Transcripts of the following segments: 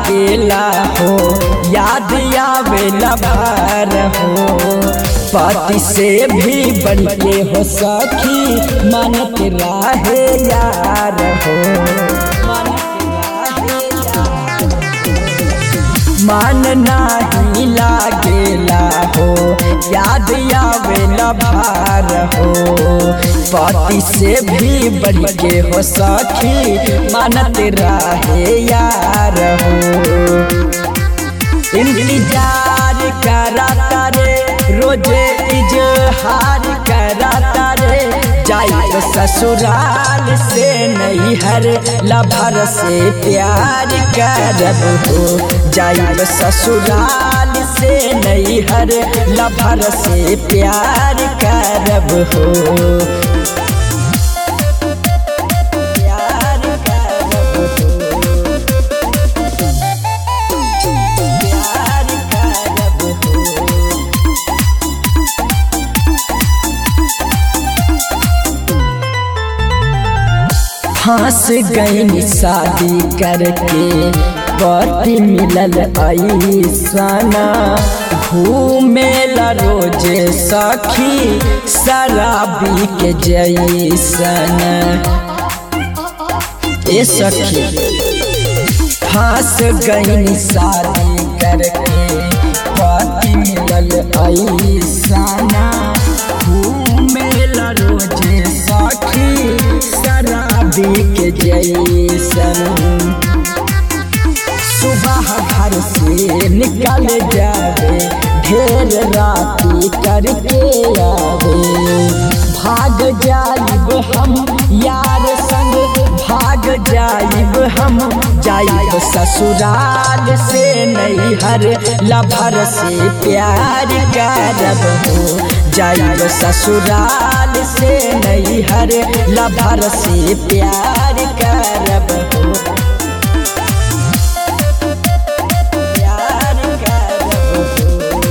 लागेला हो याद आवेला भार हो पति से भी बढ़िए हो सखी मानत राहे यार हो मन नाही लागेला हो याद आवेला भार हो पति से भी बढ़िए हो सखी मानत राहे यार हो इंतजार कराता रे रोजे इजहार कराता रे जाई ससुराल से नहीं हर लभर से प्यार करब हो जाई ससुराल से नहीं हर लभर से प्यार करब हो प्यार करब हो प्यार करब हो फंस गई शादी करके पति मिलल ऐसना घूमेला रोज सखी शराबी के जैसन ए सखी फंस गई शादी करके पति मिलल ऐसना घूमेला रोज सखी शराबी के जैसन सुबह घर से निकल जावे ढेर राती करके आवे भाग जाइब हम यार संग भाग जाइब हम जाइब ससुराल से नहीं हर लभर से प्यार करब हो जाइब ससुराल से नहीं हर लभर से प्यार करब हो प्यार करब हो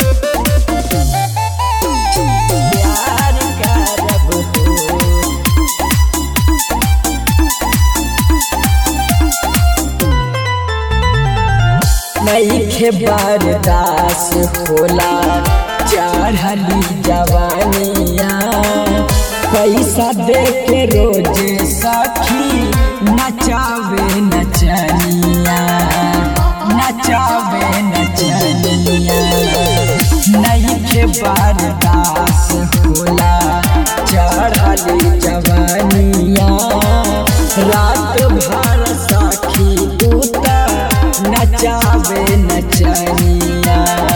प्यार करब हो नईखे बरदास होला चढ़ली जवानिया पैसा दे के रोज सखी नचावे नचनिया नचावे नचनिया नईखे बरदास होला चढ़ली जवानिया रात भर सखी उता नचावे नचनिया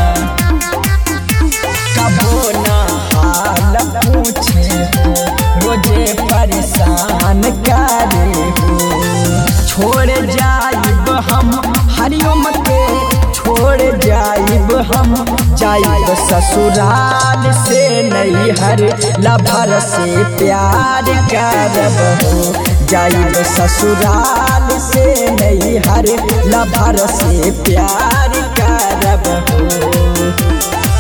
कबो ना हाल पूछे हो रोजे परेशान करे हो छोड़ जाइब हम हरिओम के छोड़ जाइब हम जाइब ससुराल से नहीं हर लभर से प्यार करब हो जाइब ससुराल से नहीं हर लभर से प्यार करब हो